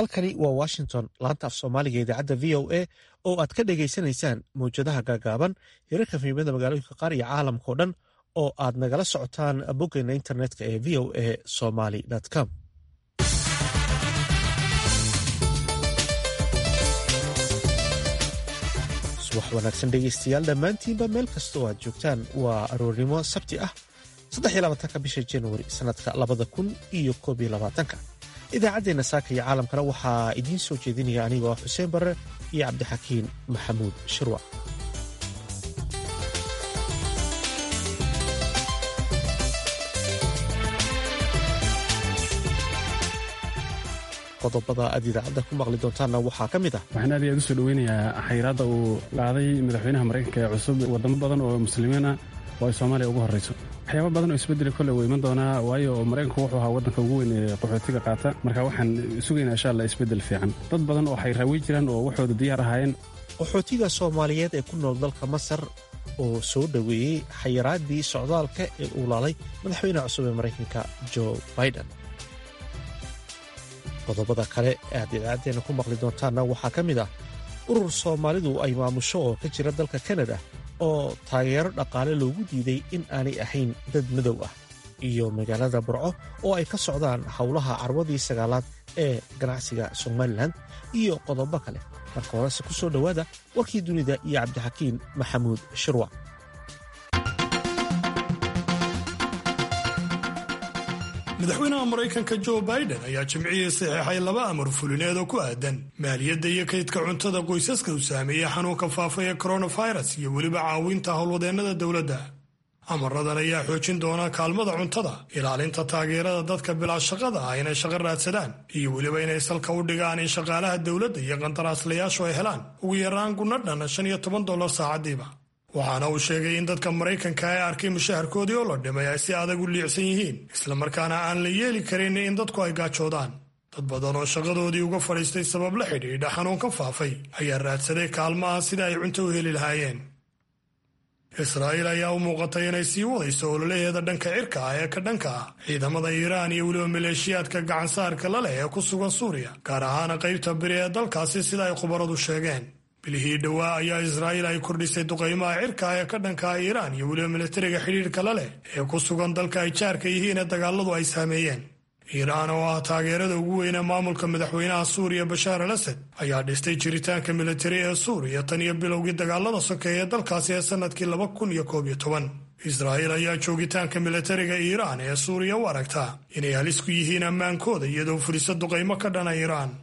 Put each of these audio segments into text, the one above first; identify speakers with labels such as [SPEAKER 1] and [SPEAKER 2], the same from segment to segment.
[SPEAKER 1] halkani waa washington laanta af soomaaliga idaacadda v o a oo aad ka dhegaysanaysaan mawjadaha gaagaaban hirarka fiimada magaalooyinka qaar iyo caalamkao dhan oo aad nagala socotaan boggeena internetka ee v o a somaly com subax wanaagsan dhegaystayaal dhammaantiinba meel kasta oo aad joogtaan waa aroornimo sabti ah ka bisha januari sannadka labada kun iyo koob iyo labaatanka idaacaddeenna saaka iyo caalamkana waxaa idiin soo jeedinaya anigoo xuseen barre iyo cabdixakiin maxamuud shirwac qodobada aad idaacadda ku maqli doontaanna waxaa ka mid ah
[SPEAKER 2] waxaan aad iyo aad u soo dhoweynayaa xayiraadda uu qaaday madaxweynaha maraykanka ee cusub wadamo badan oo muslimiin ah oo ay soomaaliya ugu horrayso waxyaaba badan oo isbedeli kolle wuu iman doonaa waayo maraykanku wuxuu ahaa waddanka ugu weyn ee qaxootiga qaata marka waxaan sugaynaa insha allah isbeddel fiican dad badan oo xayraawi jiraan oo waxooda diyaar ahaayeen
[SPEAKER 1] qaxootiga soomaaliyeed ee ku nool dalka masar oo soo dhoweeyey xayiraaddii socdaalka ee uu laalay madaxweynaha cusub ee maraykanka jo biden qodobada kale ee aad idaacaddeenna ku maqli doontaanna waxaa ka mid ah urur soomaalidu ay maamusho oo ka jira dalka kanada oo taageero dhaqaale loogu diiday in aanay ahayn dad madow ah iyo magaalada burco oo ay ka socdaan howlaha carwadii sagaalaad ee ganacsiga somalilan iyo qodobo kale marka horese ku soo dhowaada warkii dunida iyo cabdixakiin maxamuud shirwac
[SPEAKER 3] madaxweynaha maraykanka jo biden ayaa jimcihii saxeexay laba amar fulineed oo ku aadan maaliyadda iyo kaydka cuntada qoysaska uu saameeyey xanuunka faafa ee coronavirus iyo weliba caawinta howlwadeennada dowladda amaradan ayaa xoojin doona kaalmada cuntada ilaalinta taageerada dadka bilaa shaqada ah inay shaqo raadsadaan iyo weliba inay salka u dhigaan in shaqaalaha dowladda iyo qandaraaslayaashu ay helaan ugu yaraan guna dhan shan iyo toban dollar saacadiiba waxaana uu sheegay in dadka maraykanka ee arkay mushaharkoodii oo la dhimay ay si adag u liicsan yihiin islamarkaana aan la yeeli karin in dadku ay gaajoodaan dad badan oo shaqadoodii uga fadhiistay sabab la xidhiidha xanuunka faafay ayaa raadsaday kaalmaha sida ay cunto u heli lahaayeen israa'iil ayaa u muuqatay inay sii wadayso ololaheeda dhanka cirka ah ee ka dhanka ah ciidamada iiraan iyo weliba maleeshiyaadka gacansaarka la leh ee ku sugan suuriya gaar ahaan qaybta biri ee dalkaasi sida ay khubaradu sheegeen bilihii dhowaa ayaa israa'iil ay kordhisay duqaymaha cirka ah ee ka dhanka ah iiraan iyo weliba militariga xidhiirka la leh ee ku sugan dalka ay jaarka yihiin ee dagaaladu ay saameeyeen iiraan oo ah taageerada ugu weyne maamulka madaxweynaha suuriya bashaar al asad ayaa dhistay jiritaanka militari ee suuriya tan iyo bilowgii dagaalada sokeeye dalkaasi ee sannadkii laba kun iyo koob iyo toban israa'iil ayaa joogitaanka militariga iiraan ee suuriya u aragtaa inay halis ku yihiin ammaankooda iyadoo fuliso duqaymo ka dhana iiraan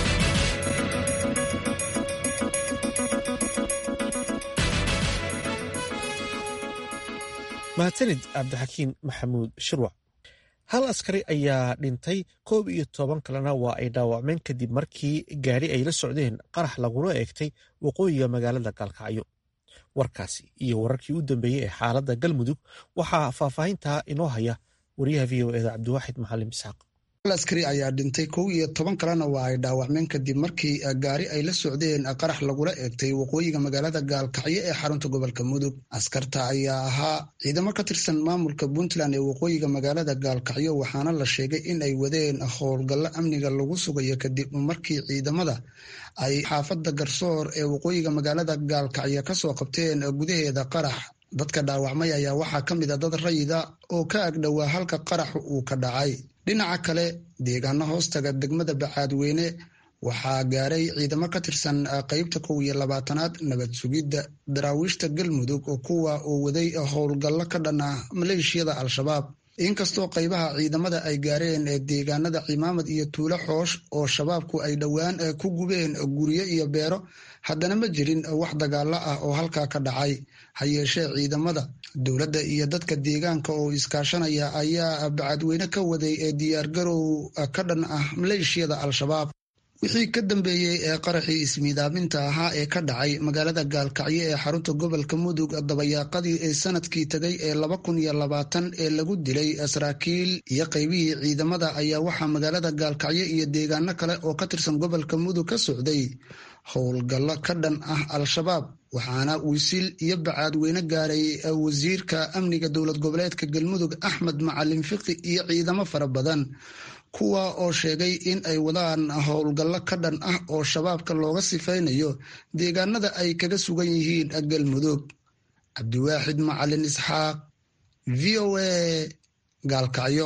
[SPEAKER 1] mahadsanid cabdixakiin maxamuud shirwac hal askari ayaa dhintay koob iyo toban kalena waa ay dhaawacmeen kadib markii gaadhi ay la socdeen qarax lagula eegtay waqooyiga magaalada gaalkacyo warkaasi iyo wararkii u dambeeyey ee xaaladda galmudug waxaa faahfaahintaa inoo haya wariyaha v o eda cabdiwaaxid maxalim isxaaq
[SPEAKER 4] hal askari ayaa dhintay kow iyo toban kalena waa ay dhaawacmeen kadib markii gaari ay la socdeen qarax lagula eegtay waqooyiga magaalada gaalkacyo ee xarunta gobolka mudug askarta ayaa ahaa ciidamo ka tirsan maamulka puntland ee waqooyiga magaalada gaalkacyo waxaana la sheegay in ay wadeen howlgallo amniga lagu sugayo kadib markii ciidamada ay xaafadda garsoor ee waqooyiga magaalada gaalkacyo kasoo qabteen gudaheeda qarax dadka dhaawacmay ayaa waxaa ka mid a dad rayida oo ka agdhowaa halka qarax uu ka dhacay dhinaca kale deegaano hoostaga degmada bacaadweyne waxaa gaaray ciidamo ka tirsan qeybta kow iyo labaatanaad nabad sugidda daraawiishta galmudug oo kuwa uu waday howlgallo ka dhan ah maleeshiyada al-shabaab inkastoo qaybaha ciidamada ay gaareen deegaanada cimaamad iyo tuulo xoosh oo shabaabku ay dhowaan ku gubeen guryo iyo beero haddana ma jirin wax dagaalo ah oo halkaa ka dhacay ha yeeshee ciidamada dowladda iyo dadka deegaanka oo iskaashanaya ayaa bacadweyne ka waday ee diyaargarow ka dhan ah maleeshiyada al-shabaab wixii ka dambeeyey ee qaraxii ismiidaaminta ahaa ee ka dhacay magaalada gaalkacyo ee xarunta gobolka mudug dabayaaqadii ee sanadkii tegay ee laba kun iyo labaatan ee lagu dilay saraakiil iyo qaybihii ciidamada ayaa waxaa magaalada gaalkacyo iyo deegaano kale oo ka tirsan gobolka mudug ka socday howlgallo ka dhan ah al-shabaab waxaana wisil iyo bacaadweyne gaaray wasiirka amniga dowlad goboleedka galmudug axmed macalin fiqi iyo ciidamo fara badan kuwa oo sheegay in ay wadaan howlgallo ka dhan ah oo shabaabka looga sifaynayo deegaanada ay kaga sugan yihiin galmudug cabdiwaaxid macalin isxaaq v o a gaalkacyo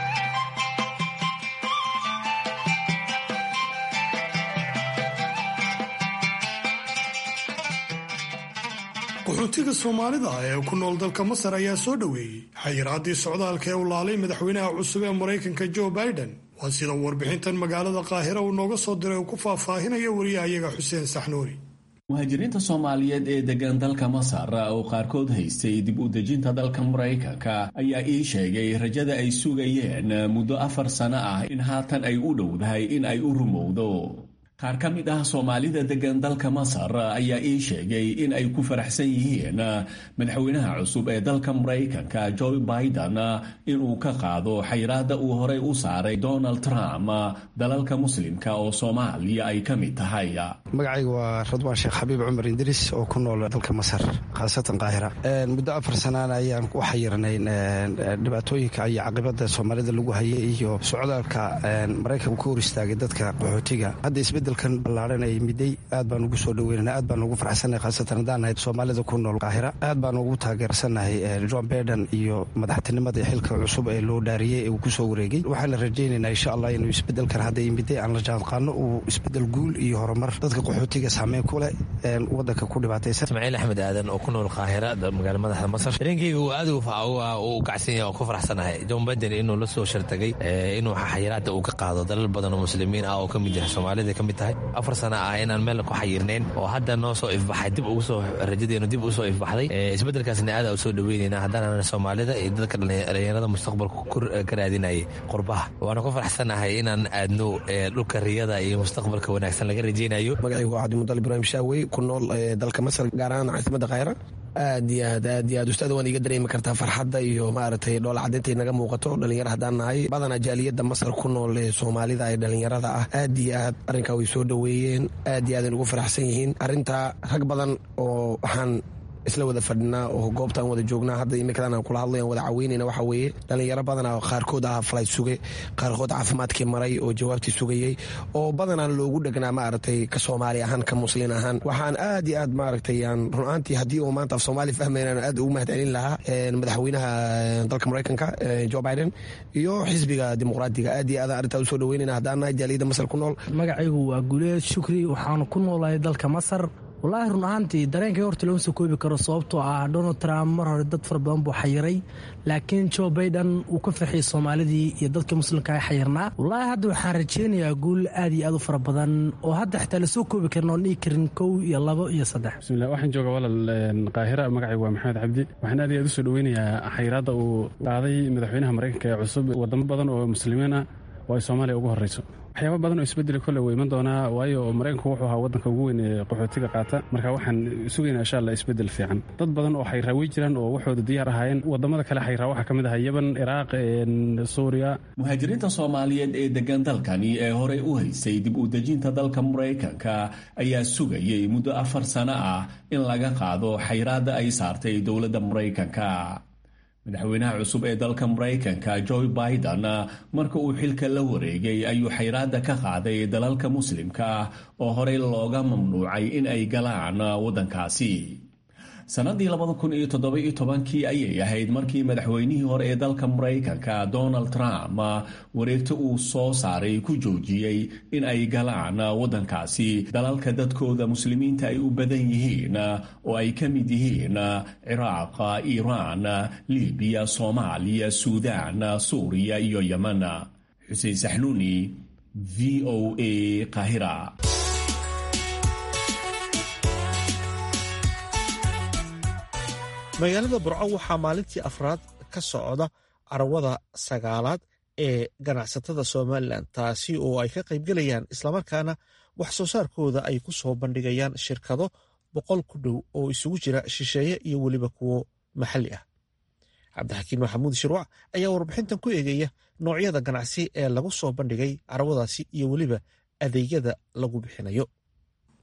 [SPEAKER 3] qaxootiga soomaalida ee ku nool dalka masar ayaa soo dhoweeyey xayiraaddii socdaalka ee u laalay madaxweynaha cusub ee maraykanka joe biden waa sida warbixintan magaalada qaahira uu nooga soo diray uu ku faahfaahinaya wariyahayaga xuseen saxnuuri
[SPEAKER 5] muhaajiriinta soomaaliyeed ee degan dalka masar oo qaarkood haystay dib u dejinta dalka maraykanka ayaa ii sheegay rajada ay sugayeen muddo afar sano ah in haatan ay u dhowdahay in ay u rumowdo qaar ka mid ah soomaalida degan dalka masar ayaa ii sheegay in ay ku faraxsan yihiin madaxweynaha cusub ee dalka maraykanka joe biden inuu ka qaado xayiraadda uu horey u saaray donald trump dalalka muslimka oo soomaaliya ay ka mid tahay
[SPEAKER 6] magacayga waa radwaan sheekh xabiib cumar indiris oo ku nool dalka masar khaasatan qaahira muddo afar sanaana ayaan u xayirnay dhibaatooyinka iyo caqibada soomaalida lagu hayay iyo socdaalka maraykanka ku hor istaagay dadka qaxootiga hadda isbedelkan ballaaran ay miday aad baan ugu soo dhaweynana aad baan ugu farxsannahay khaasatan haddaan nahay soomaalida ku nool qaahira aad baan ugu taageersannahay john baiden iyo madaxtinimada xilka cusub ee loo dhaariyey ee uu kusoo wareegay waxaana rajaynaynaa insha allah inuu isbedelkan hadda miday aan la jaanqaano uu isbedel guul iyo horumar dadka qaxootiga saameyn ku leh wadanka ku dhibaataysan
[SPEAKER 7] ismaaciil axmed aadan oo ku nool qaahira magaala madaxda masar dareenkeyga uu aad u kacsan yahay oo ku faraxsanahay john baiden inuu la soo shartagay inuu xayiraada uu ka qaado dalal badan oo muslimiin ah oo ka mid yahay soomaalida ka mid tahay afar sana ah inaan meel ku xayirnayn oo hadda noo soo ifbaxay dib ugu soo rajadeenu dib ugu soo ifbaxday isbedelkaasna aada u soo dhaweynayna haddaanan soomaalida iyo dadka dhalinyarada mustaqbalka ka raadinayay qurbaha waana ku faraxsanahay inaan aadno dhulka riyada iyo mustaqbalka wanaagsan laga rajaynayo
[SPEAKER 6] magacaygu waa cabdimudal ibraahim shaawey ku nool dalka masar gaar ahaan caasimada khayra aad iyo aad aad iyo aad ustaad waan iga dareemi kartaa farxadda iyo maaragtay dhoola caddaynta naga muuqato dhalinyaro haddaan nahay badanaa jaaliyadda masar ku nool ee soomaalida ee dhalinyarada ah aad iyo aad arrinkaa way soo dhoweeyeen aad iyo aadan ugu faraxsan yihiin arrintaa rag badan oo waxaan isla wada fadhinaa oo goobtaan wada joognaa hadda imikadan aan kula hadlayan wada caweynayna waxa weeye dhalinyaro badanaa qaarkood ah falayd suge qaarkood caafimaadkii maray oo jawaabtii sugayey oo badanaan loogu dhegnaa maaragtay ka soomaali ahaan ka muslin ahaan waxaan aad iyo aad maaragtay aan runaantii haddii uu maanta af soomaali fahmaynaan aad ugu mahad celin lahaa madaxweynaha dalka maraykanka joe biden iyo xisbiga dimuqraadiga aad iyo aadaan arrintaa usoo dhaweynayna haddaan nahay jaaliyadda masar ku nool
[SPEAKER 8] magacaygu waa guleed shukri waxaanu ku noolahay dalka masar wallaahi run ahaantii dareenkay horta looma soo koobi karo sababtoo ah donald trump mar hore dad fara badan buu xayiray laakiin joe baiden uu ka farxiyey soomaalidii iyo dadka muslimka ay xayirnaa wallaahi hadda waxaan rajaynayaa guul aad iyo aad u fara badan oo hadda xitaa lasoo koobi karin oon dhihi karin kow iyo labo iyo saddex
[SPEAKER 2] bismillah waxaan joogaa walal qaahira magacaygu waa maxamed cabdi waxaan aad iyo aad u soo dhoweynayaa xayiraadda uu qaaday madaxweynaha maraykanka ee cusub wadamo badan oo muslimiin ah oo ay soomaaliya ugu horreyso waxyaaba badan oo isbedeli kolle wuu iman doonaa waayo maraykanku wuxuu ahaa waddanka ugu weyn ee qaxootiga qaata marka waxaan sugaynaa insha allah isbedel fiican dad badan oo xayraa wey jiraan oo waxooda diyaar ahaayeen wadamada kale xayraa waxaa ka mid aha yaban ciraaq suuriya
[SPEAKER 5] muhaajiriinta soomaaliyeed ee degan dalkani ee horey u haysay dib u dejinta dalka maraykanka ayaa sugayay muddo afar sano ah in laga qaado xayraadda ay saartay dowladda maraykanka madaxweynaha cusub ee dalka maraykanka joe biden marka uu xilka la wareegay ayuu xayraadda ka qaaday dalalka muslimka ah oo horey looga mamnuucay in ay galaan waddankaasi sannadii labada kun iyo toddoba-iyo tobankii ayay ahayd markii madaxweynihii hore ee dalka maraykanka donald trump wareegto uu soo saaray ku joojiyey in ay galaan waddankaasi dalalka dadkooda muslimiinta ay u badan yihiin oo ay ka mid yihiin ciraaq iiraan libiya soomaaliya suudaan suuriya iyo yeman xuseen saxnuuni v o a qahira
[SPEAKER 1] magaalada burco waxaa maalintii afraad ka socda carawada sagaalaad ee ganacsatada somalilan taasi oo ay ka qaybgelayaan islamarkaana wax soo saarkooda ay ku soo bandhigayaan shirkado boqol ku dhow oo isugu jira shisheeye iyo weliba kuwo maxalli ah cabdixakiin maxamuud shirwac ayaa warbixintan ku eegaya noocyada ganacsi ee lagu soo bandhigay carawadaasi iyo weliba adeegyada lagu bixinayo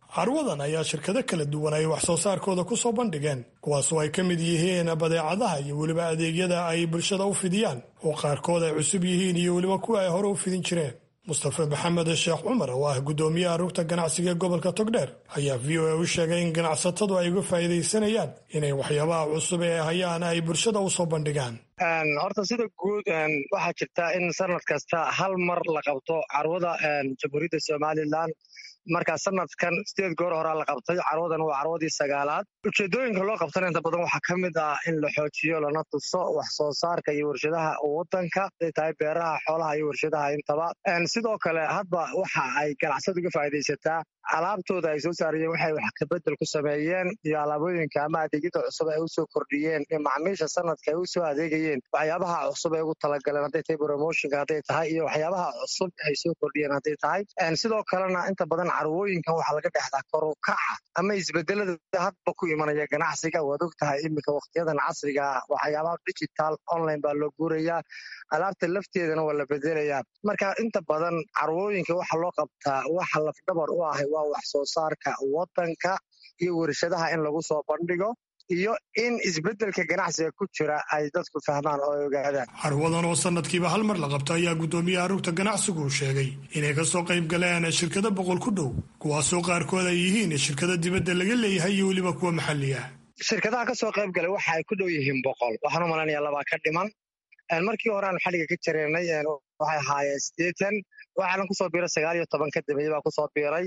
[SPEAKER 3] carwadan ayaa shirkado kala duwan ay wax soo saarkooda ku soo bandhigeen kuwaasoo ay ka mid yihiin badeecadaha iyo weliba adeegyada ay bulshada u fidiyaan oo qaarkood ay cusub yihiin iyo weliba kuwa ay hore u fidin jireen mustafa maxamed sheekh cumar oo ah guddoomiyaha rugta ganacsiga gobolka togdheer ayaa v o a u sheegay in ganacsatadu ay uga faa'iidaysanayaan inay waxyaabaha cusub ee hayaan ay bulshada u soo bandhigaan
[SPEAKER 9] horta sida guud waxaa jirta in sanad kasta hal mar la qabto carwada jamhuuriyadda somalilan markaa sanadkan sideed goor horaa la qabtay carwadan waa carwadii sagaalaad ujeedooyinka loo qabtana inta badan waxaa ka mid ah in la xoojiyo lana tuso wax soo saarka iyo warshadaha wadanka haday tahay beeraha xoolaha iyo warshadaha intaba sidoo kale hadba waxa ay ganacsada uga faa'iidaysataa alaabtooda ay soo saarayeen waxay wax kabedel ku sameeyeen iyo alaabooyinka ama adeegyada cusub ay usoo kordhiyeen iyo macmiisha sanadka ay usoo adeegayeen waxyaabaha cusub ay ugu talagaleen hadday tahay promotionka hadday tahay iyo waxyaabaha cusub ay soo kordhiyeen hadday tahay sidoo kalena inta badan carwooyinkan waxaa laga dhexdaa korukaca ama isbedelada hadba ku imanaya ganacsiga waad og tahay iminka wakhtiyadan casriga waxyaabaha digital online baa loo guurayaa alaabta lafteedana waa la bedelayaa marka inta badan carwooyinka waxa loo qabtaa waxa lafdhabar u ahay waa wax soo saarka wadanka iyo warshadaha in lagu soo bandhigo iyo in isbedelka ganacsiga ku jira ay dadku fahmaan oo ay ogaadaan
[SPEAKER 3] carwadan oo sanadkiiba hal mar la qabto ayaa guddoomiyaha rugta ganacsigu uu sheegay inay kasoo qayb galeen shirkado boqol ku dhow kuwaasoo qaarkood ay yihiin shirkado dibadda laga leeyahay iyo weliba kuwa maxalli ah
[SPEAKER 9] shirkadaha kasoo qayb galay waxa ay ku dhow yihiin boqol waxaan u malaynayaa labaa ka dhiman markii hore aan xadhiga ka jareynay waxay ahaayeen siddeetan waxaana kusoo biiray sagaal iyo toban ka dambeeye baa kusoo biiray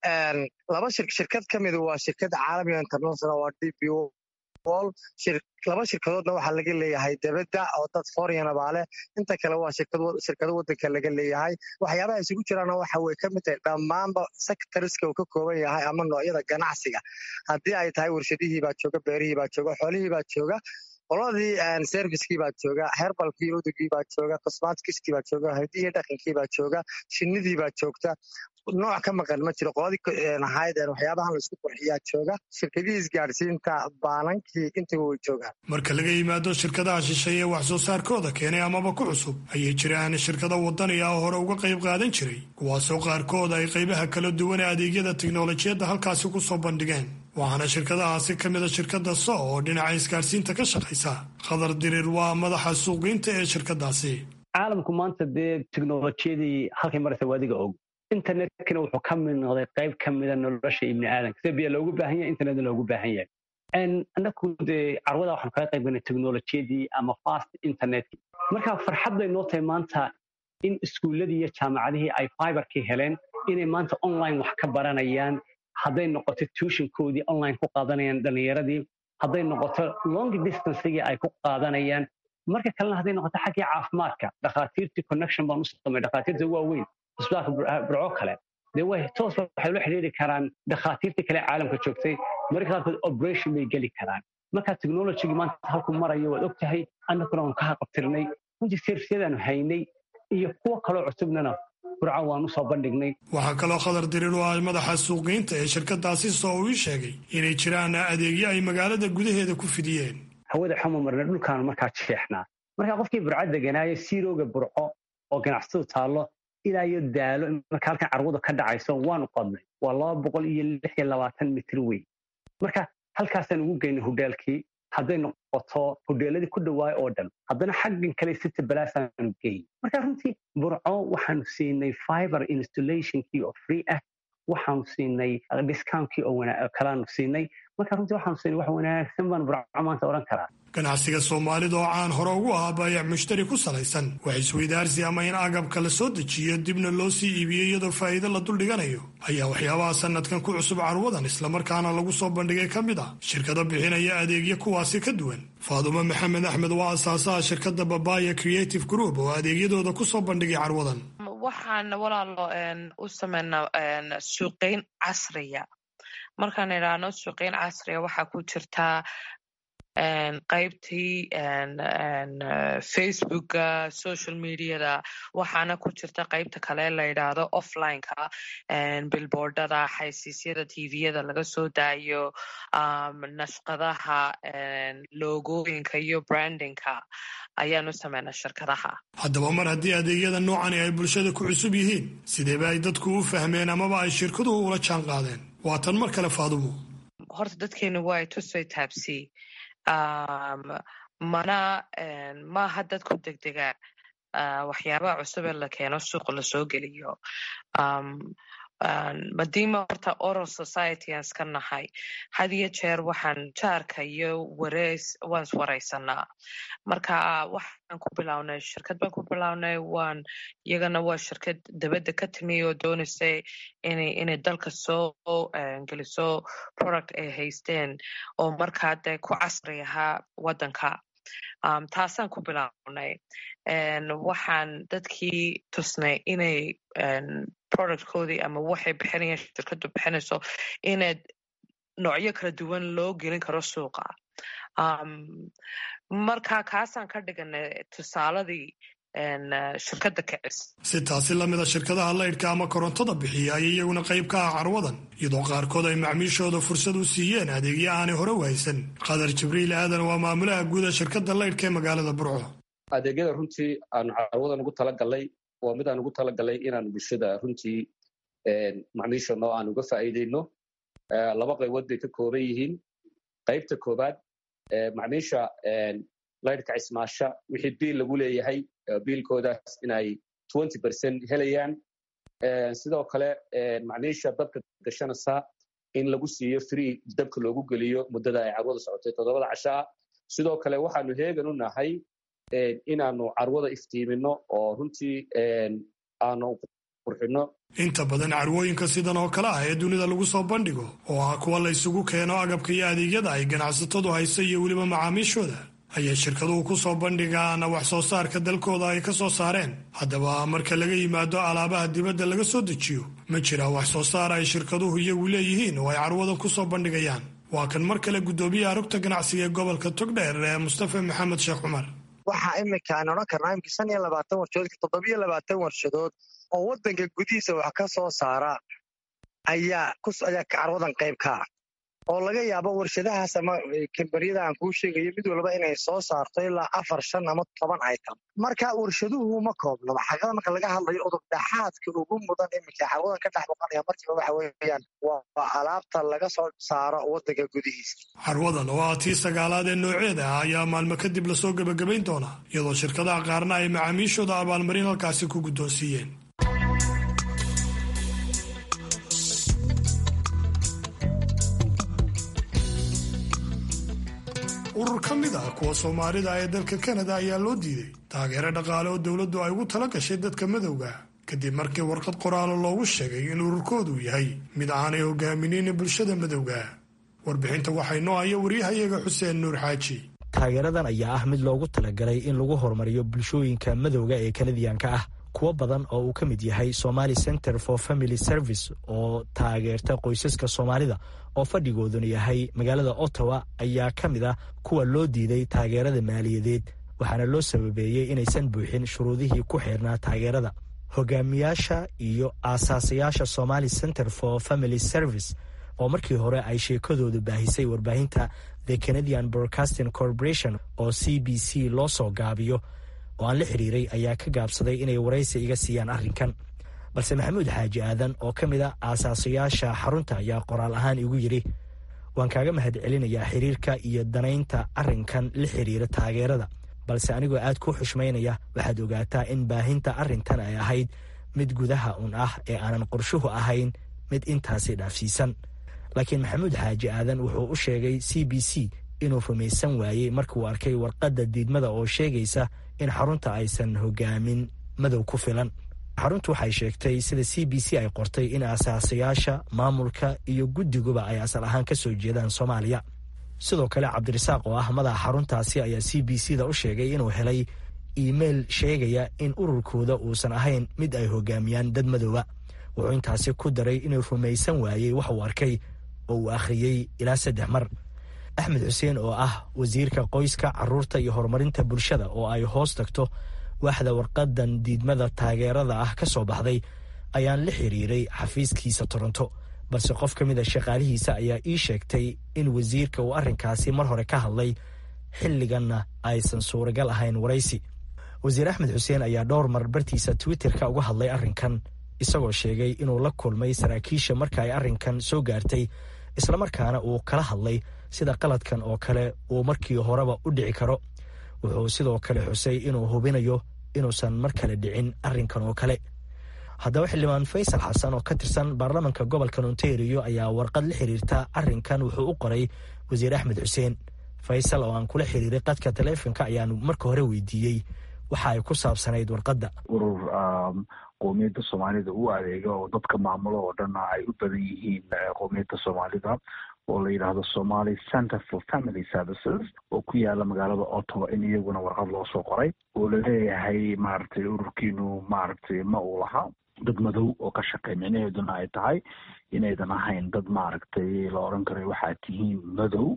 [SPEAKER 9] laba shirkad ka mida waa shirkad caalamiga international waa d p wall laba shirkadoodna waxaa laga leeyahay debedda oo dad foreign baa leh inta kale waa shirkado wadanka laga leeyahay waxyaabaha isugu jiraana waxa way ka mid tahay dhammaanba sectoriska uu ka kooban yahay ama noocyada ganacsiga haddii ay tahay warshadihii baa jooga beerihii baa jooga xoolihii baa jooga qoladii servicekii baa jooga herbalkii udugii baa jooga cosmatiskii baa jooga hidihii dhaqankii baa jooga shinnidii baa joogta nooc ka maqan ma jiro qoladii ahayd waxyaabahan laisku qurxiyaa jooga shirkadihii isgaadhsiinta baanankii intiba way joogaan
[SPEAKER 3] marka laga yimaado shirkadaha shisheeye wax soo saarkooda keenay amaba ku cusub ayay jiraan shirkado wadani ah oo hore uga qayb qaadan jiray kuwaasoo qaarkood ay qaybaha kala duwan ee adeegyada tiknolojiyadda halkaasi ku soo bandhigeen waxaana shirkadahaasi ka mida shirkadda so oo dhinaca isgaadhsiinta ka shaqaysa khadar dirir waa madaxa suuqgeynta ee shirkadaasi
[SPEAKER 10] caalamku maanta dee teknolojiyadii halkay maraysa waadiga og internetkana wuxuu ka mid noqday qayb ka mida nolosha ibni aadanka sida biyo loogu baahan yahay internetna loogu baahan yahay annaku dee carwada waxaanu kaga qayb galnay teknolojiyadii ama fast internetkii marka farxad bay noo tahay maanta in iskuulladii iyo jaamacadihii ay fiberkii heleen inay maanta online wax ka baranayaan hadday noqoto tuushinkoodii online ku qaadanayaan dhallinyaradii hadday noqoto long distancegii ay ku qaadanayaan marka kalena hadday noqoto xaggii caafimaadka dhakhaatiirtii connection baan u samay dhakhaatiirta waaweyn isbitaalka burco kale dee way toos waxay la xidhiiri karaan dhakhaatiirtii kale caalamka joogtay marka qaarkood operation bay geli karaan marka technologygii maanta halku marayo waad og tahay annaguna waan ka haqabtirnay runtii servisyadaanu haynay iyo kuwo kaloo cusubnana burco waan u soo bandhignay
[SPEAKER 3] waxaa kaloo khadar dirir oo ah madaxa suuqgeynta ee shirkadaasi soo uu ii sheegay inay jiraan adeegyo ay magaalada gudaheeda ku fidiyeen
[SPEAKER 10] hawada xuma marna dhulkaanu markaa jeexnaa markaa qofkii burco deganaayo siirooga burco oo ganacsadu taallo ilaa iyo daalo marka halkan carwadu ka dhacayso waanu qodnay waa laba boqol iyo lix iyo labaatan mitir weyn marka halkaasaan ugu geynay hodheelkii hadday noqoto hodheeladii ku dhawaay oo dhan haddana xaggan kale city balaasaanu geyn marka runtii burco waxaanu siinay fiber installationkii oo free ah waxaanu siinay discountkii oo kalaanu siinay marka runtii waxaanu siinay wax wanaagsan baan burco maanta odhan karaa
[SPEAKER 3] ganacsiga soomaalida oo caan hore ugu ahaa baayac mushtari ku salaysan wax isweydaarsi ama in agabka la soo dejiyo dibna loo sii iibiyo iyadoo faa'iido la duldhiganayo ayaa waxyaabaha sanadkan ku cusub carwadan islamarkaana lagu soo bandhigay ka mid ah shirkado bixinaya adeegyo kuwaasi ka duwan faadumo maxamed axmed waa asaasaha shirkadda babaya creative group oo adeegyadooda ku soo bandhigay carwadan
[SPEAKER 11] waxaan walaalo u sameynaa suuqeyn casriya markaan idhaahno suuqeyn casriya waxaa ku jirtaa qaybtii facebooka social mediada waxaana ku jirta qaybta kale la yidhaahdo offlineka bilboardada xaysiisyada tviyada laga soo daayo nashqadaha logooyinka iyo brandingka ayaanu sameynaa shirkadaha
[SPEAKER 3] haddaba mar haddii adeegyada noocani ay bulshada ku cusub yihiin sideeba ay dadku u fahmeen amaba ay shirkaduhu ula jaan qaadeen waa tan mar kale faadumo
[SPEAKER 11] horta dadkeenu waa tusay taabsi mana maaha dadku degdegaa waxyaabaha cusub ee la keeno suuqa lasoo geliyo madiima horta oral society aan iska nahay had iyo jeer waxaan jaarka iyo wareys waan iswareysanaa marka waxaan ku bilownay shirkad baan ku bilownay waan iyagana waa shirkad dabadda ka timi oo doonaysay inay inay dalka soo geliso product ay haysteen oo markaa dee ku casri ahaa waddanka taasaan ku bilownay waxaan dadkii tusnay inay productkoodii ama waxay bixinayaan shirkadu bixinayso inaad noocyo kala duwan loo gelin karo suuqa marka kaasaan ka dhiganay tusaaladii shirkadda kicis
[SPEAKER 3] si taasi lamida shirkadaha laydhka ama korontada bixiya ayay iyaguna qayb ka ah carwadan iyadoo qaarkood ay macmiishooda fursad u siiyeen adeegyo aanay hore u haysan qadar jibriil aadan waa maamulaha guuda shirkadda laydhka ee magaalada burco
[SPEAKER 12] adeegyada runtii aanu carwadan ugu talagalay waa mid aan ugu talagalay inaanu bulshada runtii macmiishano aan uga faa'iideyno laba qaybood bay ka kooban yihiin qaybta koobaad macmiisha laydhka cismaasha wixii biil lagu leeyahay biilkoodaas inay twenty percent helayaan sidoo kale macmiisha dabka gashanaysa in lagu siiyo free dabka loogu geliyo muddada ay carwada socotay toddobada cashaa sidoo kale waxaanu heegan u nahay inaanu carwada iftiimino oo runtii aanu qurxino
[SPEAKER 3] inta badan carwooyinka sidan oo kale ah ee dunida lagu soo bandhigo oo ah kuwa la ysugu keeno agabka iyo adeegyada ay ganacsatadu hayso iyo weliba macaamiishooda ayay shirkaduhu ku soo bandhigaan wax soo saarka dalkooda ay ka soo saareen haddaba marka laga yimaado alaabaha dibadda laga soo dejiyo ma jira wax soo saar ay shirkaduhu iyagu leeyihiin oo ay carwadan ku soo bandhigayaan waa kan mar kale guddoomiyaha rugta ganacsiga ee gobolka togdheer ee mustafa maxamed sheekh cumar
[SPEAKER 9] waxaa iminka aan odhan karnaa imika shan iyo labaatan warshadood toddobiyo labaatan warshadood oo waddanka gudihiisa wax ka soo saara ayaa ayaa carwadan qayb ka ah oo laga yaabo warshadahaas ama kambaniyada aan kuu sheegayo mid walba inay soo saarto ilaa afar shan ama toban item marka warshaduhu ma koobnaba xaqada marka laga hadlayo udub dhaxaadka ugu mudan iminka carwadan ka dhex boqanaya markiiba waxa weeyaan waa alaabta laga soo saaro waddanka gudihiisa
[SPEAKER 3] carwadan oo ah tii sagaalaad ee nooceeda ah ayaa maalmo kadib lasoo gebagabayn doonaa iyadoo shirkadaha qaarna ay macaamiishooda abaalmarin halkaasi ku guddoonsiiyeen urur ka mid ah kuwa soomaalida ee dalka kanada ayaa loo diiday taageero dhaqaale oo dowladdu ay ugu tala gashay dadka madowga kadib markii warqad qoraalo loogu sheegay in ururkoodu yahay mid aanay hogaaminaynin bulshada madowga warbixinta waxay noo haya waryahayaga xuseen nuur xaaji
[SPEAKER 13] taageeradan ayaa ah mid loogu talagalay in lagu horumariyo bulshooyinka madowga ee kanadiyanka ah kuwo badan oo uu ka mid yahay somali center for family service oo taageerta qoysaska soomaalida oo fadhigooduna yahay magaalada ottawa ayaa ka mid ah kuwa loo diiday taageerada maaliyadeed waxaana loo sababeeyey inaysan buuxin shuruudihii ku xeernaa taageerada hogaamiyaasha iyo aasaasayaasha somali center for family service oo markii hore ay sheekadoodu baahisay warbaahinta the canadian broadcasting corporation oo c b c loo soo gaabiyo oo aan la xiriiray ayaa ka gaabsaday inay waraysi iga siiyaan arrinkan balse maxamuud xaaji aadan oo ka mid a aasaasayaasha xarunta ayaa qoraal ahaan igu yidhi waan kaaga mahad celinayaa xiriirka iyo danaynta arrinkan la xiriira taageerada balse anigoo aad ku xushmaynaya waxaad ogaataa in baahinta arrintan ay ahayd mid gudaha un ah ee aanan qorshuhu ahayn mid intaasi dhaafsiisan laakiin maxamuud xaaji aadan wuxuu u sheegay c b c inuu rumaysan waayey markuu arkay warqadda diidmada oo sheegaysa in xarunta aysan hogaamin madow ku filan xaruntu waxay sheegtay sida c b c ay qortay in asaasayaasha maamulka iyo guddiguba ay asal ahaan ka soo jeedaan soomaaliya sidoo kale cabdirasaaq oo ah madaxa xaruntaasi ayaa c b c da u sheegay inuu helay iimeil sheegaya in ururkooda uusan ahayn mid ay hogaamiyaan dad madooba wuxuu intaasi ku daray inuu rumaysan waayey wax uu arkay oo uu akhriyey ilaa saddex mar axmed xuseen oo ah wasiirka qoyska caruurta iyo horumarinta bulshada oo ay hoos tagto waaxda warqadan diidmada taageerada ah ka soo baxday ayaan la xiriiray xafiiskiisa toronto balse qof ka mid a shaqaalihiisa ayaa ii sheegtay in wasiirka uu arrinkaasi mar hore ka hadlay xilliganna aysan suuragal ahayn waraysi wasiir axmed xuseen ayaa dhowr mar bartiisa twitterka uga hadlay arrinkan isagoo sheegay inuu la kulmay saraakiisha marka ay arrinkan soo gaartay islamarkaana uu kala hadlay sida qaladkan oo kale uu markii horeba u dhici karo wuxuu sidoo kale xusay inuu hubinayo inuusan mar kale dhicin arrinkan oo kale haddaba xildhibaan faysal xasan oo ka tirsan baarlamanka gobolka ontario ayaa warqad la xiriirta arrinkan wuxuu u qoray wasiir axmed xuseen faysal oo aan kula xiriiray qadka taleefonka ayaanu marka hore weydiiyey waxa ay ku saabsanayd warqadda
[SPEAKER 14] urur qowmiyadda soomaalida u adeega oo dadka maamulo oo dhanna ay u badan yihiin qowmiyadda soomaalida oo la yidhaahdo somaly center for family services oo ku yaala magaalada ottawa in iyaguna warqad loo soo qoray oo laleeyahay maaragtay ururkiinu maaragtay ma uu laha dad madow oo ka shaqey micnaheeduna ay tahay inaydan ahayn dad maaragtay la odhan karo waxaad tihiin madow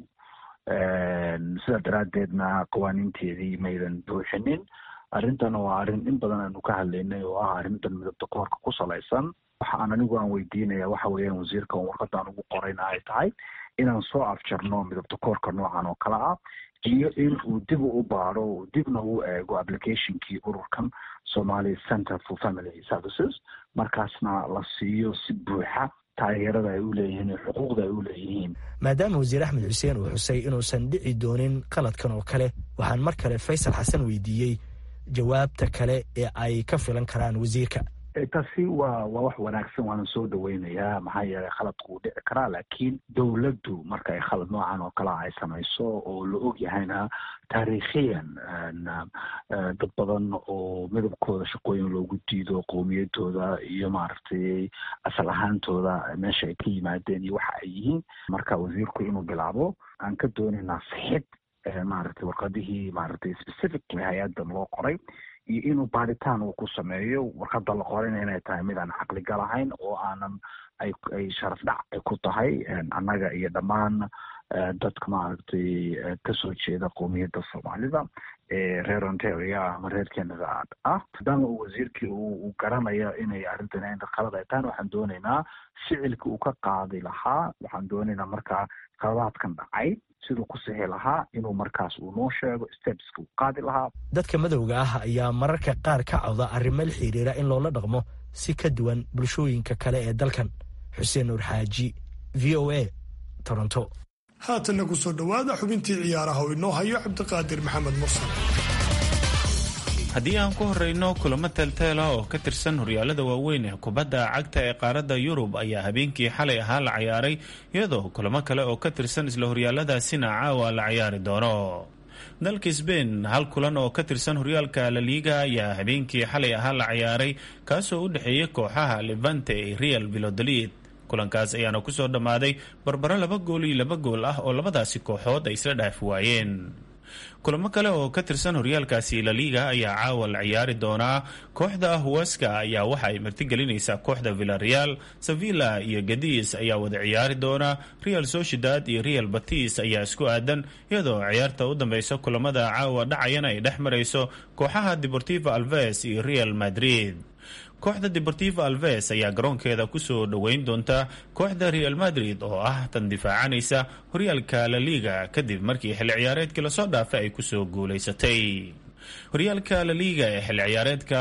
[SPEAKER 14] sidaa daraaddeedna qawaaniinteedii maydan buuxinin arrintana waa arrin in badan aanu ka hadlaynay oo ah arrintan midabta koorka ku salaysan waxa aan anigu aan weydiinaya waxa weeyaan wasiirka on warqadaan ugu qorayna ay tahay inaan soo afjarno midabta koorka noocan oo kale ah iyo in uu dib u baado uu dibna u eego applicationkii ururkan somaly center for family services markaasna la siiyo si buuxa taageerada ay u leeyihiin iyo xuquuqda ay u leeyihiin
[SPEAKER 13] maadaama wasiir axmed xuseen uu xusay inuusan dhici doonin qaladkan oo kale waxaan mar kale faysal xasan weydiiyey jawaabta kale ee ay ka filan karaan wasiirka
[SPEAKER 14] taasi waa waa wax wanaagsan waana soo dhaweynayaa maxaa yeelay khaladku wuu dhici karaa laakiin dowladdu marka ay khalad noocan oo kale ay samayso oo la og yahayna taariikhiyan dad badan oo midabkooda shaqooyin loogu diido qowmiyadooda iyo maaragtay asal ahaantooda meesha ay ka yimaadeen iyo waxa ay yihiin marka wasiirku inuu bilaabo aan ka doonaynaa sixid maaragtay warqadihii maaragtay specifically hay-addan loo qoray iyo inuu baaritaan uu ku sameeyo warqadda la qorayna inay tahay mid aan caqligal ahayn oo aanan ay ay sharaf dhac ay ku tahay annaga iyo dhammaan dadka maaragtay kasoo jeeda qowmiyadda soomaalida ee reer ontario ama reer canada ah maadaama uu wasiirkii uu garanayo inay arrintan in qalad ay tahan waxaan doonaynaa ficilka uu ka qaadi lahaa waxaan doonaynaa markaa qaladaadkan dhacay siduu ku sixi lahaa inuu markaas uu noo sheego stepska uu qaadi lahaa
[SPEAKER 13] dadka madowga ah ayaa mararka qaar ka cawda arrimo la xiriira in loola dhaqmo si ka duwan bulshooyinka kale ee dalkan xuseen nuur xaaji v o a toronto
[SPEAKER 3] haatanna ku soo dhowaada xubintii ciyaaraha oo inoo hayo cabdiqaadir maxamed mursal
[SPEAKER 15] haddii aan ku horreyno kulamo teelteela oo ka tirsan horyaalada waaweyn ee kubadda cagta ee qaaradda yurub ayaa habeenkii xalay ahaa la ciyaaray iyadoo kulamo kale oo ka tirsan isla horyaaladaasina caawa la ciyaari doono dalka sbain hal kulan oo ka tirsan horyaalka laliiga ayaa habeenkii xalay ahaa la ciyaaray kaasoo u dhexeeyay kooxaha levante ee real vilodolid kulankaas ayaana kusoo dhammaaday barbaro laba gool iyo laba gool ah oo labadaasi kooxood ay isla dhaafi waayeen kulamo kale oo ka tirsan horyaalkaasi laliga ayaa caawa la ciyaari doonaa kooxda huweska ayaa waxa ay martigelinaysaa kooxda villareal sevilla iyo gadis ayaa wada ciyaari doona real sociedad iyo real batis ayaa isku aadan iyadoo ciyaarta u dambeysa kulamada caawa dhacayana ay dhex marayso kooxaha deportivo alves iyo real madrid kooxda deportivo alves ayaa garoonkeeda kusoo dhoweyn doonta kooxda real madrid oo ah tan difaacanaysa horyaalka laliga kadib markii xilli ciyaareedkii lasoo dhaafay ay kusoo guulaysatay horyaalka laliga ee xilli ciyaareedka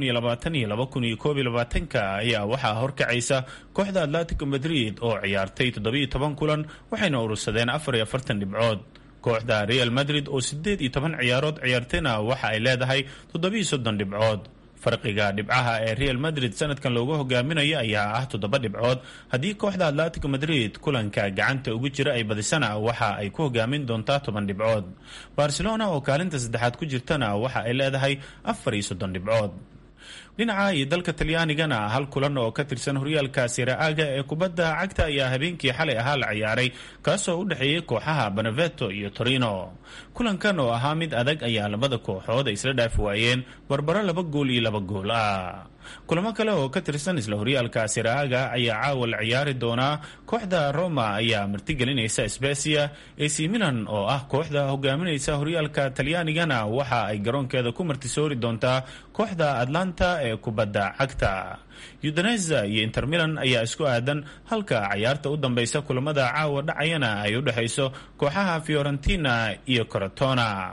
[SPEAKER 15] ayaa waxaa horkacaysa kooxda atletico madrid oo ciyaartay kulan waxayna urursadeen dhibcood kooxda real madrid oo sideed iyo toban ciyaarood ciyaartayna waxa ay leedahay dhibcood farqiga dhibcaha ee real madrid sanadkan loogu hogaaminayo ayaa ah toddoba dhibcood haddii kooxda atletico madrid kulanka gacanta ugu jira ay badisana waxa ay ku hogaamin doontaa toban dhibcood barcelona oo kaalinta saddexaad ku jirtana waxa ay leedahay afar iyo soddon dhibcood dhinaca iyo dalka talyaanigana hal kulan oo ka tirsan horyaalka siraaga ee kubadda cagta ayaa habeenkii xalay ahaa la ciyaaray kaasoo u dhexeeyay kooxaha beneveto iyo torino kulankan oo ahaa mid adag ayaa labada kooxood ay isla dhaafi waayeen barbaro laba gool iyo laba gool ah kulamo kale oo ka tirsan isla horyaalka siraaga ayaa caawa la ciyaari doonaa kooxda roma ayaa martigelinaysa sbesia ac milan oo ah kooxda hogaaminaysa horyaalka talyaanigana waxa ay garoonkeeda ku martisoori doontaa kooxda atlanta ee kubadda cagta udaneza iyo inter milan ayaa isku aadan halka cayaarta u dambeysa kulamada caawa dhacayana ay u dhexayso kooxaha fiorentina iyo corotona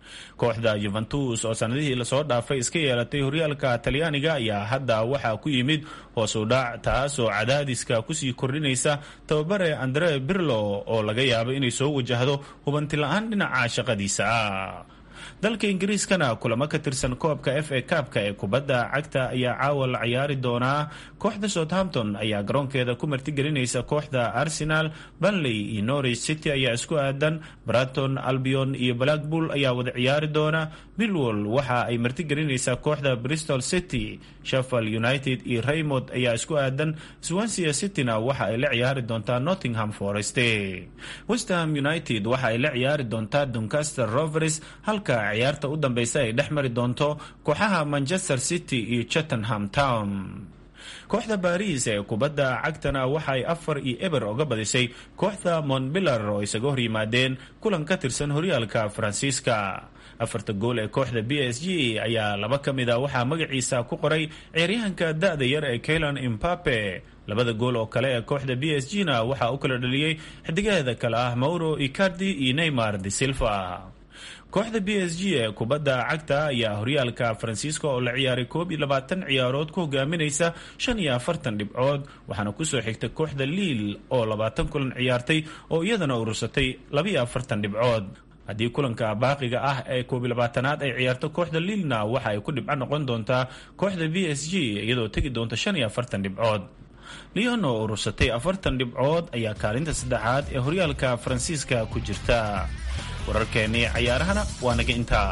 [SPEAKER 15] kooxda yuventus oo sanadihii lasoo dhaafay iska yeelatay horyaalka talyaaniga ayaa hadda waxaa ku yimid hoos u dhac taas oo cadaadiska kusii kordhinaysa tababare andre birlo oo laga yaabo inay soo wajahdo hubanti la-aan dhinaca shaqadiisa ah dalka ingiriiskana kulamo ka tirsan koobka f a kaabka ee kubadda cagta ayaa caawa la ciyaari doonaa kooxda southampton ayaa garoonkeeda ku martigelinaysa kooxda arsenal banley iyo norwich city ayaa isku aadan braton albion iyo blackpool ayaa wada ciyaari doona millwall waxa ay martigelinaysaa kooxda bristol city sheffield united iyo raymond ayaa isku aadan swansea cityna waxa ay la ciyaari doontaa nottingham forest westham united waxa ay la ciyaari doontaa doncaster rovers halka ciyaarta u dambeysa ay dhex mari doonto kooxaha manchester city iyo chattenham town kooxda baris ee kubadda cagtana waxa ay afar iyo eber oga badisay kooxda montbillar oo isaga hor yimaadeen kulan ka tirsan horyaalka faransiiska afarta gool ee kooxda b s g ayaa laba ka mid a waxaa magaciisa ku qoray ciyaaryahanka da-da yar ee kaylan imbape labada gool oo kale ee kooxda b s g na waxaa u kala dhaliyey xidigaheeda kale ah mauro icardi iyo neymar de silva kooxda b s g ee kubadda cagta ayaa horyaalka faransiiska oo la ciyaaray koob iyo labaatan ciyaarood ku hogaaminaysa shan iyo afartan dhibcood waxaana kusoo xigta kooxda liil oo labaatan kulan ciyaartay oo iyadana urursatay labaiyo afartan dhibcood haddii kulanka baaqiga ah ee koob iyo labaatanaad ay ciyaarto kooxda liilna waxa ay ku dhibco noqon doontaa kooxda b s g iyadoo tegi doonta shan iyo afartan dhibcood leon oo urursatay afartan dhibcood ayaa kaalinta saddexaad ee horyaalka faransiiska ku jirta wararkeennii cayaarahana waa naga intaa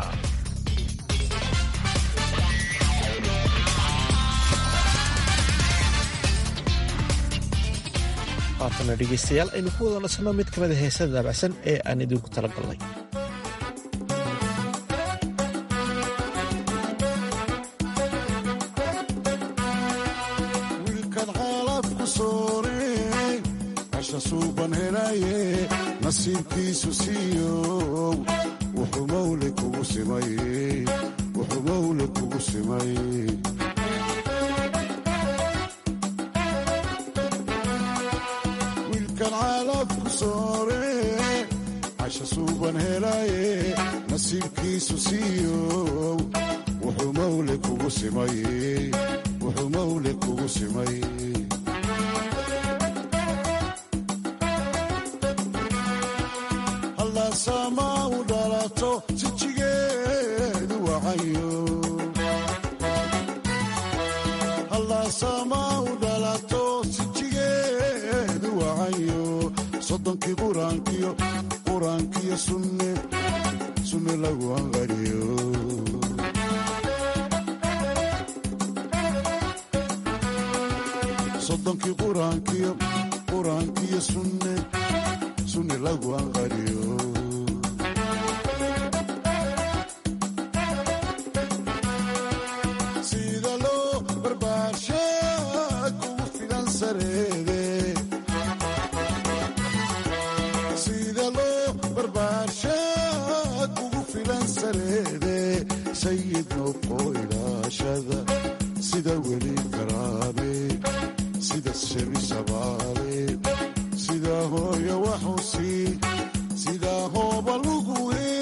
[SPEAKER 1] haatana dhegaystayaal aynu ku wada nasno mid ka mida heesada daabacsan ee aan idinku tala galnay
[SPEAKER 16] wiilkaad xaalad ku sooreen casha suuban helaye nasiibkiisu siiyow wuxuu mawle kugu simay wuxuu mawle kugu simay wiilkan caalad ku sooreen casha suuban helaye nasiibkiisu siiyow wuxuu mawle kugu simay wuxuu mawle kugu simay hallaasama u dhalato sijigeedu wacayo hallaasama u dhalato sijigeedu wacayo soddonkii quraankiyo quraankiyo sunne sunne lagu anqariyo soddonkii quraankiyo quraankiyo sunne sunne lagu anqariyo sida loo barbaarsha kugu filan sareede sida loo barbaarsha kugu filan sareede sayid noqo ilaashada sida weli karaabe sida shebi sabaale sida hooyo waxusi sida hooba lugu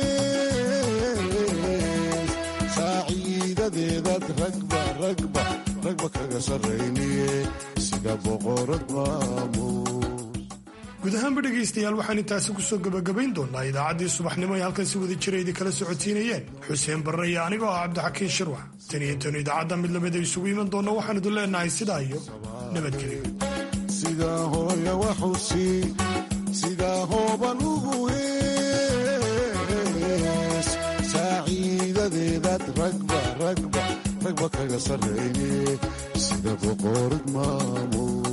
[SPEAKER 16] hees saaciidadeedaad ragba ragba ragba kaga sarrayniye sida boqorad maamuus
[SPEAKER 3] guud ahaanba dhegaystayaal waxaan intaasi kusoo gebagabayn doonaa idaacaddii subaxnimo ay halkan si wada jira idin kala socodsiinayeen xuseen barre iyo anigoo ah cabdixakiin shirwax tan iyo intaenu idaacadda mid lamida isugu iman doonna waxaan idin leenahay sidaa iyo nabadgelyo
[SPEAKER 16] sida hooya waxusi sida hooba lugu hees saaciidadeedaad ragba ragba ragba kaga sarrayniye sida boqorad maamuus